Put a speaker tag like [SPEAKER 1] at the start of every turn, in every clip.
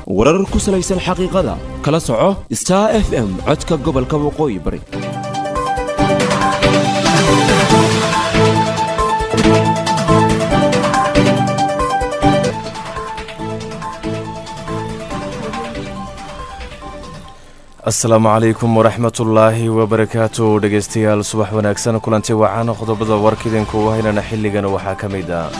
[SPEAKER 1] warar ku salaysan xaqiiqada kala soco star f m codka gobolka waqooyi bari
[SPEAKER 2] asalaamu calaykum waraxmatullaahi wabarakaatu dhegaystayaal subax wanaagsan kulanti wacan qodobada warka idinku haynana xilligan waxaa ka mid ah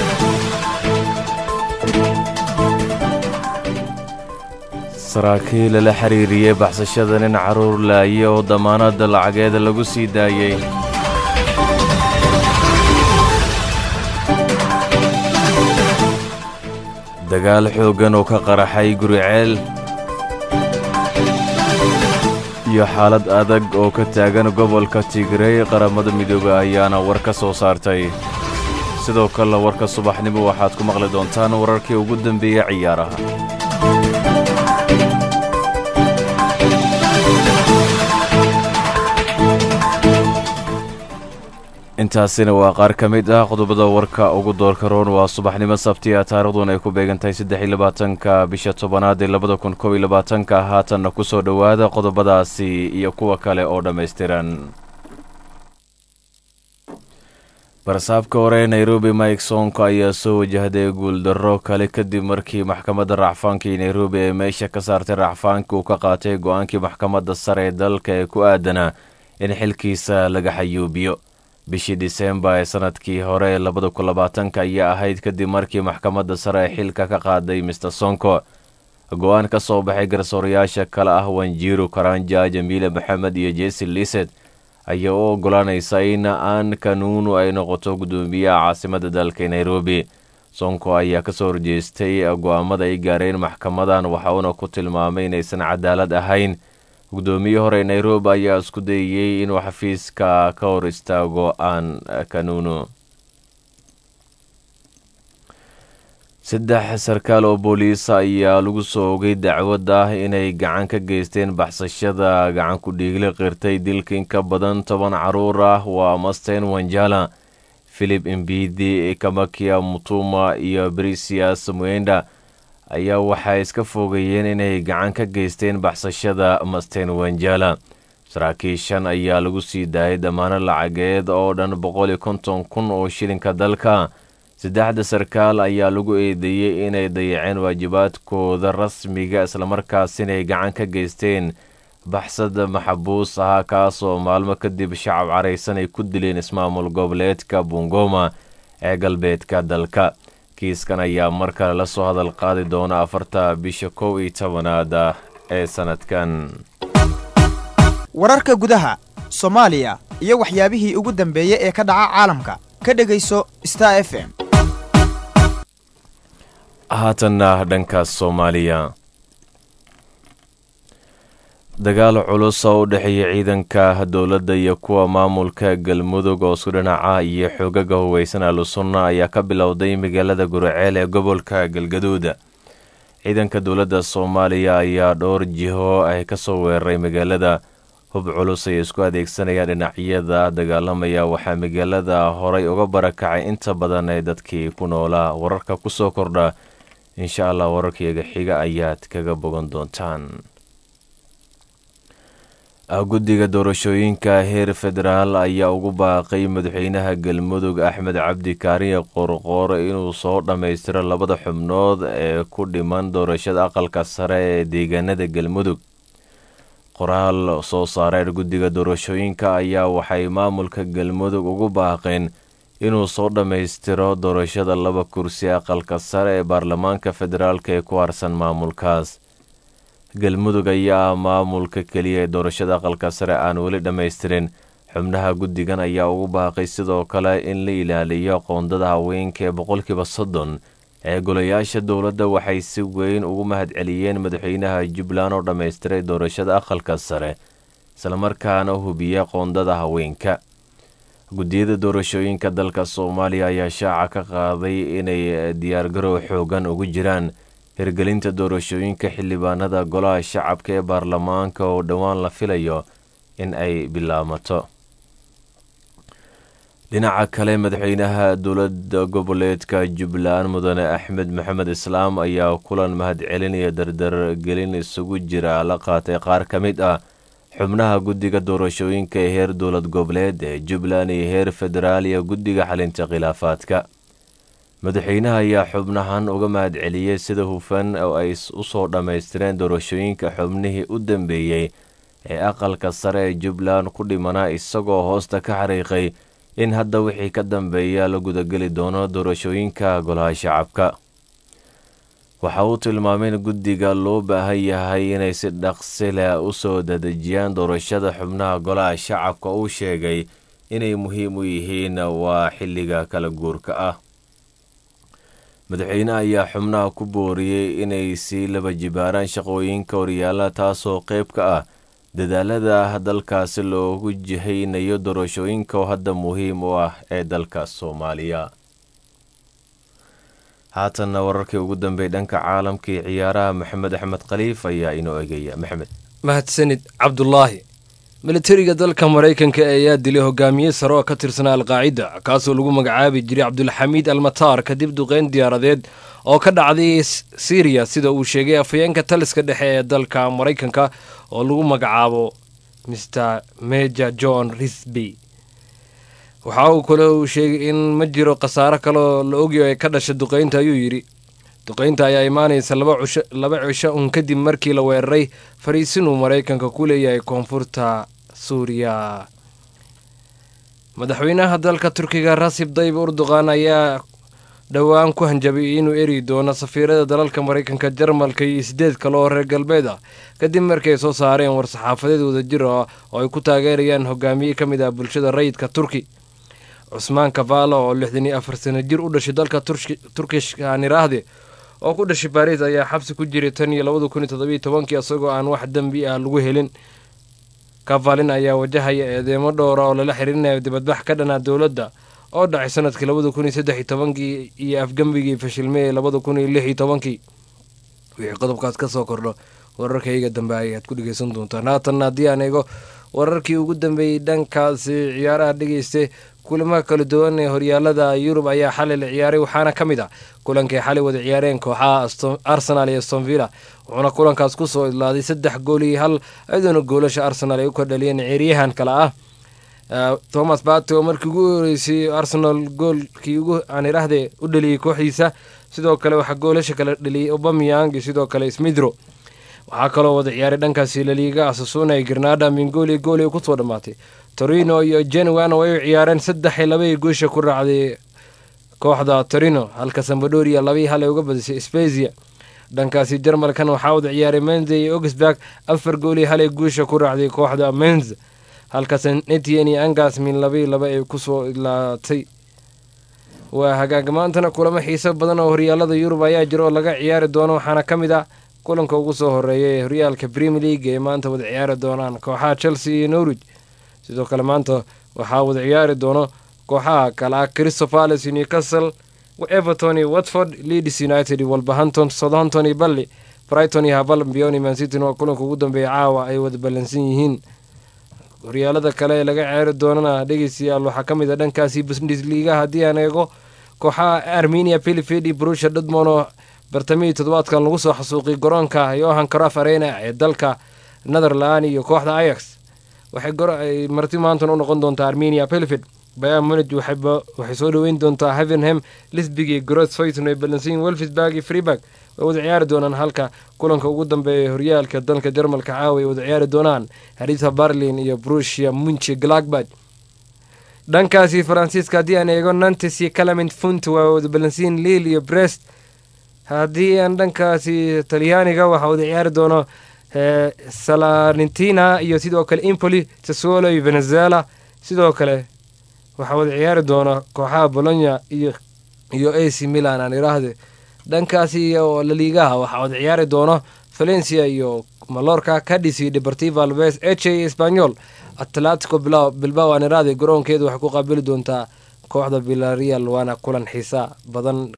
[SPEAKER 2] saraakiil la xiriiriyey baxsashada nin caruur laaye oo damaanada lacageeda lagu sii daayey dagaal xooggan oo ka qaraxay guriceel iyo xaalad adag oo ka taagan gobolka tigrey qaramada midoobe ayaana war ka soo saartay sidoo kale warka subaxnimo waxaad ku maqli doontaan wararkii ugu dambeeyey ciyaaraha intaasina waa qaar ka mid ah qodobada warka ugu doorka roon waa subaxnimo sabtiya taarikhduun ay ku beegantahay saddex iyo labaatanka bisha tobanaad ee labada kun kob iyo labaatanka haatanna ku soo dhowaada qodobadaasi iyo kuwa kale oo dhammaystiran barsaabka hore nairobi mike sonko ayaa soo wajahday guuldarro kale kadib markii maxkamadda racfaankii nairobi ee meesha ka saartay racfaanka uu ka qaatay go-aankii maxkamadda sare ee dalka ee ku aadanaa in xilkiisa laga xayuubiyo bishii disembar ee sanadkii hore ee labada kun labaatanka ayaa ahayd kadib markii maxkamadda sare ee xilka ka qaaday mister sonko go-aan ka soo baxay garsoorayaasha kale ah wanjiru karanja jamiile maxamed iyo jesi liset ayaa u ogolaanaysa in aan kanuunu ay noqoto guddoomiyaha caasimadda dalka nairobi sonko ayaa kasoo horjeestay go-aamada ay gaareen maxkamadan waxa uuna ku tilmaamay inaysan cadaalad ahayn guddoomiye hore nairobi ayaa isku dayey inuu xafiiska ka hor istaago aan kanuuno saddex sarkaal oo booliisa ayaa lagu soo ogay dacwad ah inay gacan ka geysteen baxsashada gacan ku dhiigle qirtay dilka in ka badan toban caruur ah waa masten wanjala philip imbidi kamakia mutuma iyo brisias muenda ayaa waxay iska foogayeen inay gacan ka geysteen baxsashada masten wanjala saraakiishan ayaa lagu sii daayay dhammaano lacageed oo dhan boqol iyo konton kun oo shilinka dalka saddexda sarkaal ayaa lagu eedeeyey inay dayaceen waajibaadkooda rasmiga islamarkaas inay gacan ka geysteen baxsada maxabuus ahaa kaasoo maalmo kadib shacab caraysan ay ku dileen ismaamul goboleedka bungoma ee galbeedka dalka kiiskan ayaa mar kale la soo hadal qaadi doona afarta bisha kow iyo tobanaad ee sanadkan
[SPEAKER 3] wararka gudaha soomaaliya iyo waxyaabihii ugu dambeeyey ee ka dhaca caalamka ka dhegayso star f m
[SPEAKER 2] haatanna dhanka soomaaliya dagaal culus oo u dhexeeya ciidanka dowladda iyo kuwa maamulka galmudug oo isku dhinaca iyo xoogaga huweysan alusunna ayaa ka bilowday magaalada guriceel ee gobolka galgaduud ciidanka dowladda soomaaliya ayaa dhowr jiho ay ka soo weeraray magaalada hub culus ay isku adeegsanayaan dhinacyada dagaalamaya waxaa magaalada horay uga barakacay inta badan ee dadkii ku noolaa wararka ku soo kordha insha allah wararkayga xiga ayaad kaga bogan doontaan guddiga doorashooyinka heer federaal ayaa ugu baaqay madaxweynaha galmudug axmed cabdi kaariye qorqoor inuu soo dhammaystiro labada xubnood ee ku dhiman doorashada aqalka sare ee deegaanada galmudug qoraal soo saareen guddiga doorashooyinka ayaa waxay maamulka galmudug ugu baaqeen inuu soo dhammaystiro doorashada laba kursi aqalka sare ee baarlamaanka federaalk ee ku harsan maamulkaas galmudug ayaa maamulka keliya ee doorashada aqalka sare aan weli dhammaystirin xubnaha guddigan ayaa ugu baaqay sidoo kale in la ilaaliyo qoondada haweenka ee boqolkiiba soddon ee golayaasha dowladda waxay si weyn ugu mahadceliyeen madaxweynaha jubbaland oo dhammaystiray doorashada aqalka sare islamarkaana hubiya qoondada haweenka guddiyada doorashooyinka dalka soomaaliya ayaa shaaca ka qaaday inay diyaargarow xoogan ugu jiraan hirgelinta doorashooyinka xildhibaanada golaha shacabka ee baarlamaanka oo dhowaan la filayo in ay bilaamato dhinaca kale madaxweynaha dowladda goboleedka jubbaland mudane axmed maxamed islaam ayaa kulan mahadcelinaya dardargelin isugu jira la qaatay qaar ka mid ah xubnaha guddiga doorashooyinka ee heer dowlad goboleed ee jubbaland iyo heer federaal iyo guddiga xalinta khilaafaadka madaxweynaha ayaa xubnahan uga mahadceliyey sida hufan oo ay usoo dhammaystireen doorashooyinka xubnihii u dambeeyey ee aqalka sare ee jubbaland ku dhimanaa isagoo hoosta ka xariiqay in hadda wixii ka dambeeya la gudageli doono doorashooyinka golaha shacabka waxa uu tilmaamay in guddiga loo baahan yahay inay si dhaqsi leh u soo dadejiyaan doorashada xubnaha golaha shacabka uu sheegay inay muhiim u yihiin waa xilliga kala guurka ah madaxweyne ayaa xubnaha ku booriyey inay sii laba jibaaraan shaqooyinka horyaala taasoo qayb ka ah dadaalada dalkaasi loogu jihaynayo doorashooyinka oo hadda muhiim u ah ee dalka soomaaliya haatanna wararkii ugu dambeey dhanka caalamka iyo ciyaaraha maxamed axmed khaliif ayaa inoo egaya maxamed
[SPEAKER 4] mahadsanid cabdulaahi militariga dalka maraykanka ayaa dilay hogaamiye sare oo ka tirsanaa alqaacida kaasoo lagu magacaabi jiray cabdulxamiid almataar kadib duqeyn diyaaradeed oo ka dhacday siriya sida uu sheegay afhayeenka taliska dhexe ee dalka maraykanka oo lagu magacaabo mr major john risby waxa uu kale uu sheegay in ma jiro khasaaro kaleoo la ogyo ee ka dhasha duqeynta ayuu yidhi duqeynta ayaa imaanaysa laba cisho un kadib markii la weeraray fariisin uu maraykanka ku leeyahay koonfurta suuriya madaxweynaha dalka turkiga rasib dayib urduqan ayaa dhowaan ku hanjabay inuu eri doono safiirada dalalka maraykanka jarmalka iyo sideed kale oo reer galbeed ah kadib markii ay soo saareen war-saxaafadeed wadajir ah oo ay ku taageerayaan hogaamiye ka mid ah bulshada rayidka turki cusmaan kavala oo lixdan iyo afar sano jir u dhashay dalka turkishka aan iraahde oo ku dhashay baariis ayaa xabsi ku jiray tan iyo labada kun iyo toddobiyo tobankii isagoo aan wax dembi ah lagu helin kavalin ayaa wajahaya eedeemo dhowra oo lala xiriirinayo dibadbax ka dhanaa dowladda oo dhacay sanadkii labada kun iyo saddex iyo tobankii iyo afgembigii fashilmey ee labada kun iyo lix iyo tobankii wixii qodobkaas ka soo kordho wararkayga dambe ayaad ku dhegeysan doontaan haatanna haddii aan eego wararkii ugu dambeeyey dhankaasi ciyaaraha dhegeyste kulamaha kala duwan ee horyaalada yurub ayaa xalay la ciyaaray waxaana ka mid ah kulankay xalay wada ciyaareen kooxaha arsenal iyo stonvilla wuxuuna kulankaas kusoo idlaaday saddex gool iyo hal iyadoona goolasha arsenal ay u kordhaliyeen ceeryahan kale ah thomas bato markii ugu horeysay arsenal goolkii ugu aan iraahde u dhaliyey kooxdiisa sidoo kale waxaa goolasha kale dhaliyey obamyang iyo sidoo kale smithro waxaa kaloo wada ciyaaray dhankaasi laliiga asasuna ee granada mingoli gooli kusoo dhammaatay torino iyo genuano ay u ciyaareen saddex iyo labaiy guusha ku raacday kooxda torino halka sambadoria labii hal ay uga badisay spezia dhankaasi jarmalkan waxaa wada ciyaaray menze iyo augsburg afar gooli halay guusha ku raacday kooxda menz halka sanetien iyo angasmin labii laba ay kusoo idlaatay waa hagaag maantana kulamo xiiso badan oo horyaalada yurub ayaa jira oo laga ciyaari doono waxaana ka mid ah kulanka ugu soo horeeya ee horyaalka premier league ee maanta wada ciyaari doonaan kooxaha chelsea iyo norwich sidoo kale maanta waxaa wada ciyaari doono kooxaha kale ah crystal palace iyo newcastle everton iyo watford leeds united iyo wolverhampton southampton iyo balli brighton iyo habal bioni mancity waa kulanka ugu dambeeya caawa ay wada ballansan yihiin horyaalada kale ee laga ciyaari doonana dhegeystayaal waxaa ka mid a dhankaasi bundesliga haddii aan eego kooxaha armenia pilifid iyo brusha dhudmon oo bartamihii toddobaadkan lagu soo xasuuqay garoonka yohan craf arena ee dalka netherland iyo kooxda ayax waxay marti maantan u noqon doontaa armenia pilifid bayan munij waxay soo dhoweyn doontaa havenham lisbig iyo groth foyton ay balansiin welfisburg iyo freeburg way wada ciyaari doonaan halka kulanka ugu dambeeya horyaalka dalka jarmalka caawa ay wada ciyaari doonaan harita barlin iyo brusia munche glagbad dhankaasi faransiiska haddii aan eego nantes iyo calament funt waa wada balansiin liil iyo brest haddii aan dhankaasi talyaaniga waxaa wada ciyaari doono salarnitina iyo sidoo kale impoli sassuolo iyo venezuela sidoo kale waxaa wada ciyaari doona kooxaha bolonya iyo iyo ac milan aan iraahde dhankaasi iyo laliigaha waxaa wada ciyaari doono valencia iyo malorca cadis iyo deportiva alves eche iyo spanyol atletico bilbao aan iraahde garoonkeedu waxay ku qaabili doontaa kooxda villarreal waana kulan xiisa badan